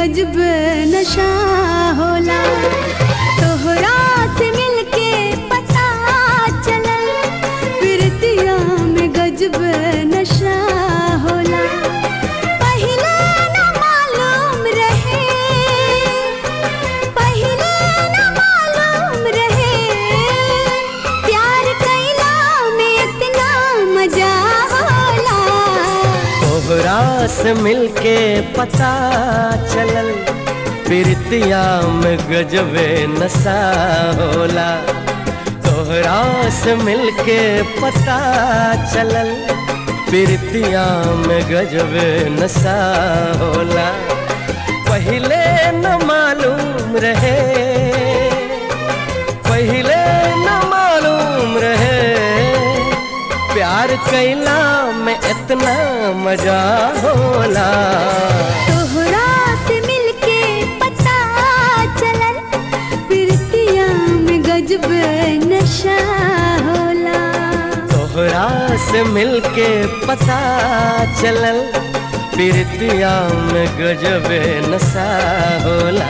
गजब नशा होला तोहरा से मिलके पता चलल प्रीतिया में गजब नशा होला पहिले न मालूम रहे पहिले न मालूम रहे प्यार कैला में इतना मजा होला तोहरा से मिलके पता चलल प्रीतिया में गजबे नशा होला तोहरा से मिलके पता चलल प्रीतिया में गजबे नशा होला पहिले न मालूम रहे पहिले न मालूम रहे प्यार कैला में इतना मजा होला तोहरा से मिलके पता चलल प्रीतिया में गजब नशा होला तोहरा से मिलके पता चलल प्रीतिया में गजबे नशा होला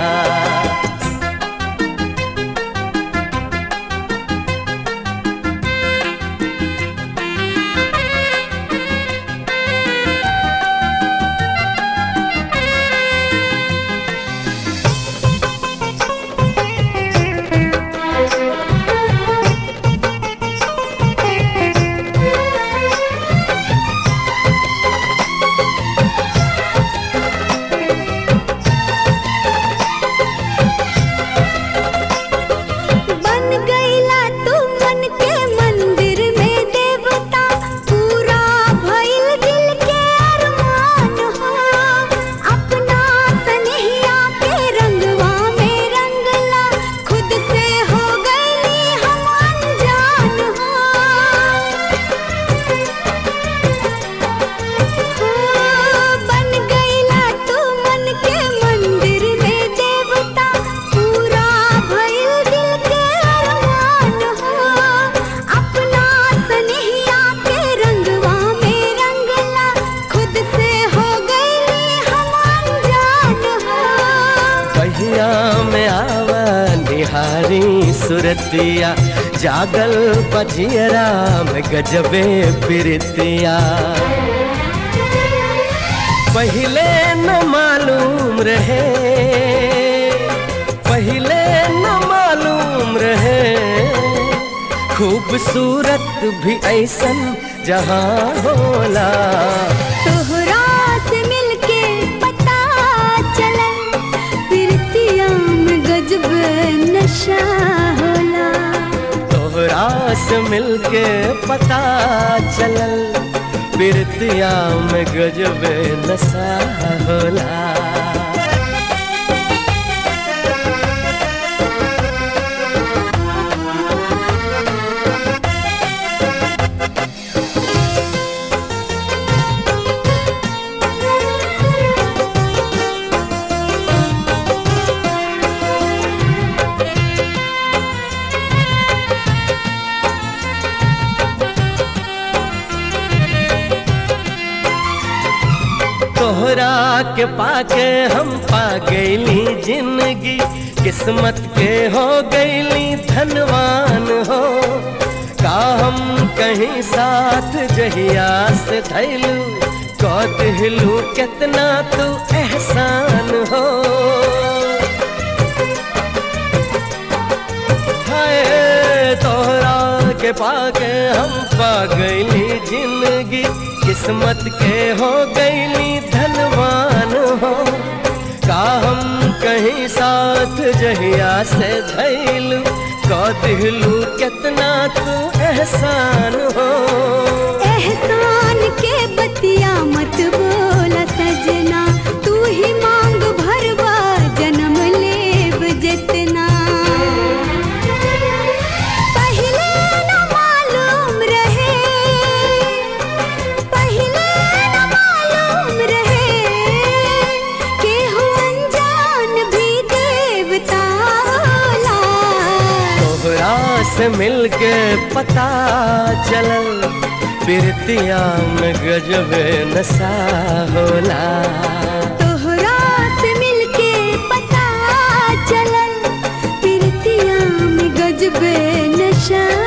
बन गईला तू मन के मंदिर में देवता पूरा भइल दिल के अरमान हो अपना सनहिया के रंगवा में रंगला खुद से हो गईली हम अनजान हो बन गईला तू मन के मंदिर में देवता पूरा भइल दिल के अरमान हो अपना सनहिया के रंगवा में रंगला खुद से हो गईली हम अनजान हो पहिया में आवा निहारी सुरतिया जागल पजियरा में गजबे प्रीतिया पहिले न मालूम रहे पहिले न मालूम रहे खूबसूरत भी ऐसन जहाँ होला तोहरा से मिलके पता चलल प्रीतिया में गजब नशा होला तोहरा से मिलके पता चलल प्रीतिया में गजबे नशा होला तोहरा के पाके हम पा गईली जिंदगी किस्मत के हो गईली धनवान हो का हम कहीं साथ जहिया से धैलू कौ दिलू कितना तू एहसान हो हाय तोहरा के पाके हम पा गईली जिंदगी किस्मत के हो गईली धनवान हो का हम कहीं साथ जहिया से धैलू कौ दिलू कितना तू एहसान हो एहसान के बतिया मत बोला सजना तू ही मांग भरवा जन्म लेब जितना पहिले न मालूम रहे पहिले न मालूम रहे केहू अनजान भी देवता होला तोहरा से मिलके पता चलल प्रीतिया में गजबे नशा होला तोहरा से मिलके गजबे नशा